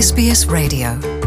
SBS Radio.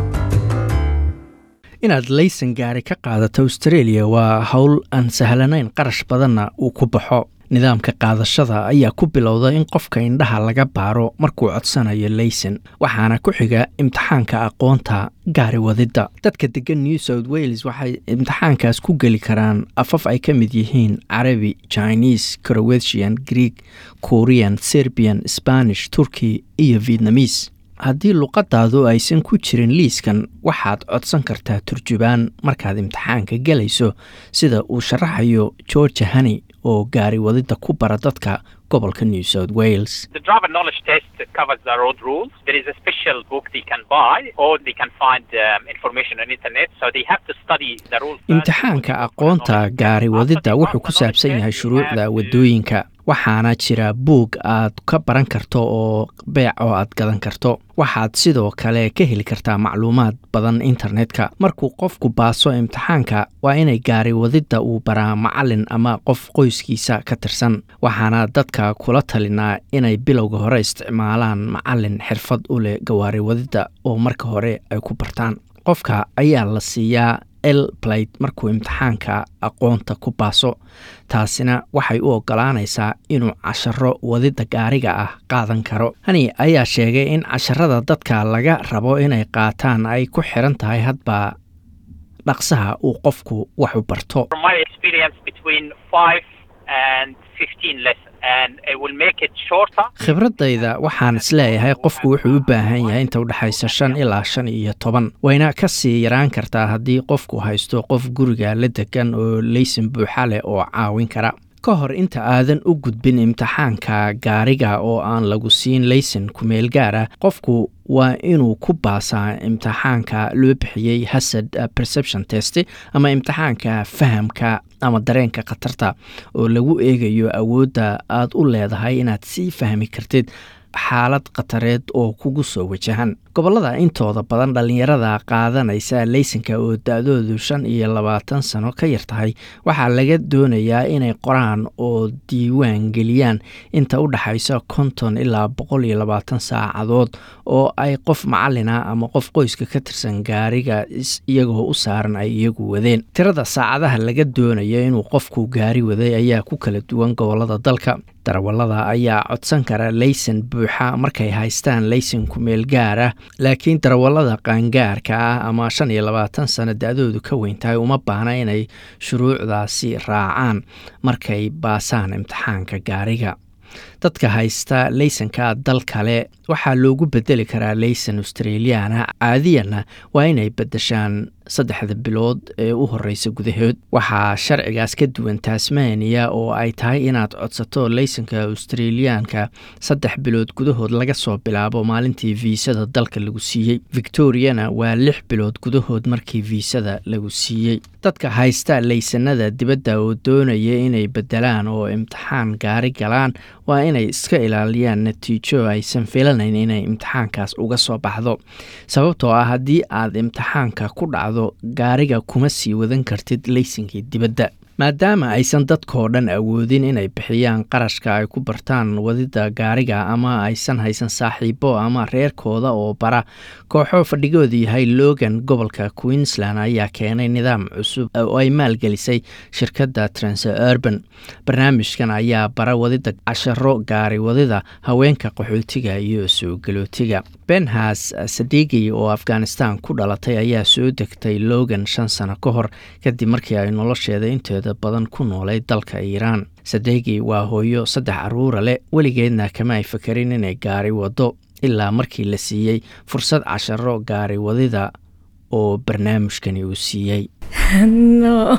inaad laysan gaari ka qaadato australia waa howl aan sahlanayn qarash badanna uu ku baxo nidaamka qaadashada ayaa ku bilowda in qofka indhaha laga baaro markuu codsanayo laysan waxaana ku xiga imtixaanka aqoonta gaari wadidda dadka degan new south wales waxay imtixaankaas ku geli karaan afaf ay ka mid yihiin carabi chinese crowetian greek korean serbian spanish turkey iyo vietnamis haddii luqadaadu aysan ku jirin liiskan waxaad codsan kartaa turjubaan markaad imtixaanka gelayso sida uu sharaxayo georgia honey oo gaari wadidda ku bara dadka gobolka new south wales The driver knowledge test covers the road rules. There is a special book they can buy or they can find um, information on internet. So they have to study the rules. first. imtixaanka aqoonta gaari wadidda wuxuu ku saabsan yahay shuruucda wadooyinka waxaana jira buug aad ka baran karto oo beec oo aad gadan karto waxaad sidoo kale ka heli kartaa macluumaad badan internetka markuu qofku baaso imtixaanka waa inay gaari wadidda uu baraa macalin ama qof qoyskiisa ka tirsan waxaana dadka kula talinaa inay bilowga hore isticmaalaan macalin xirfad u leh gawaari wadidda oo marka hore ay ku bartaan qofka ayaa la siiyaa l plate markuu imtixaanka aqoonta ku baaso taasina waxay u ogolaanaysaa inuu casharo wadidda gaariga ah qaadan karo hani ayaa sheegay in casharada dadka laga rabo inay qaataan ay ku xiran tahay hadba dhaqsaha uu qofku wax u barto From my experience, between five and fifteen lessons, and it will make it shorter. khibradayda waxaan isleeyahay qofku wuxuu u baahan yahay inta udhexaysa shan ilaa shan iyo toban wayna ka sii yaraan kartaa haddii qofku haysto qof guriga la degan oo laysan buuxa leh oo caawin kara ka hor inta aadan u gudbin imtixaanka gaariga oo aan lagu siin laysan kumeel gaara qofku waa inuu ku baasaa imtixaanka loo bixiyey hasad uh, perception test ama imtixaanka fahamka ama dareenka khatarta oo lagu eegayo awoodda aad u leedahay inaad sii fahmi kartid xaalad khatareed oo kugu soo wajahan gobollada intooda badan dhallinyarada qaadanaysa laysanka oo da-doodu shan iyo labaatan sano ka yar tahay waxaa laga doonayaa inay qoraan oo diiwaan geliyaan inta u dhexaysa konton ilaa boqol iyo labaatan saacadood oo ay qof macalina ama qof qoyska ka tirsan gaariga is- iyagoo u saaran ay iyagu wadeen tirada saacadaha laga doonayo inuu qofku gaari waday ayaa ku kala duwan gobollada dalka darawallada ayaa codsan kara laysan buuxa markay haystaan laysan kumeel gaar ah laakiin darawallada qaangaarka ah ama shan iyo labaatan sano da-doodu ka weyn tahay uma baahna inay shuruucdaasi raacaan markay baasaan imtixaanka gaariga dadka haysta laysanka dal kale waxaa loogu bedeli karaa laysan australiana caadiyanna waa inay bedeshaan saddexda bilood ee u horeysa gudahood waxaa sharcigaas ka duwan tasmania oo ay tahay inaad codsato laysanka australiyaanka saddex bilood gudahood laga soo bilaabo maalintii viisada dalka lagu siiyey victoriana waa lix bilood gudahood markii viisada lagu siiyey dadka haysta laysanada dibadda oo doonaya inay bedelaan oo imtixaan gaari galaan waa inay iska ilaaliyaan natiijo aysan filanayn inay imtixaankaas uga soo baxdo sababtoo ah haddii aad imtixaanka ku dhacdo gaariga kuma sii wadan kartid laysankii dibadda maadaama aysan dadkoo dhan awoodin inay bixiyaan qarashka ay ku bartaan wadidda gaariga ama aysan haysan saaxiibo ama reerkooda oo bara kooxo fadhigoodu yahay logan gobolka queensland ayaa keenay nidaam cusub oo ay maalgelisay shirkadda transurban barnaamijkan ayaa bara wadidda casharo gaari wadida haweenka qaxootiga iyo soo galootiga benhas sadigi oo afghanistan ku dhalatay ayaa soo degtay logan shan sano ka hor kadib markii ay nolosheeda inteeda badan ku noolay dalka iiraan sadegi waa hooyo saddex caruura leh weligeedna kama ay fakerin inay gaari wado ilaa markii la siiyey fursad casharo gaari wadida oo barnaamijkani uu siiyey no.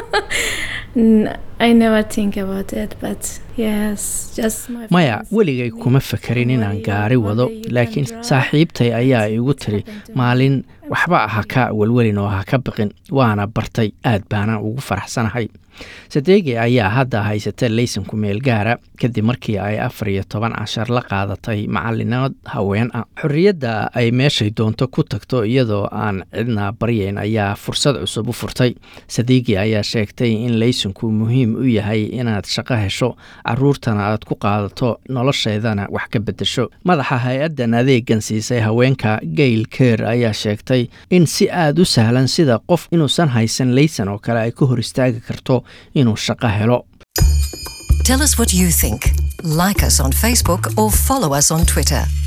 N- I never think about it, but yes, just my maya friends. weligay kuma fakerin inaan gaari wado laakiin saaxiibtay ayaa igu tiri maalin waxba ha ka welwelin oo ha ka biqin waana bartay aad baana ugu faraxsanahay sadeegi ayaa hadda haysata laysan ku meel gaara kadib markii ay afar iyo toban cashar la qaadatay macalinood haween ah xorriyadda ay meeshay doonto ku tagto iyadoo aan cidna baryayn ayaa fursad cusub u furtay sadeegi ayaa sheegtay in laysanku muhiim u yahay inaad shaqo hesho caruurtana aad ku qaadato nolosheedana wax ka bedesho madaxa hay-addan adeegan siisay haweenka gail ker ayaa sheegtay in si aada u sahlan sida qof inuusan haysan laysan oo kale ay ka hor istaagi karto inuu shaqo helo Tell us what you think. Like us on Facebook or follow us on Twitter.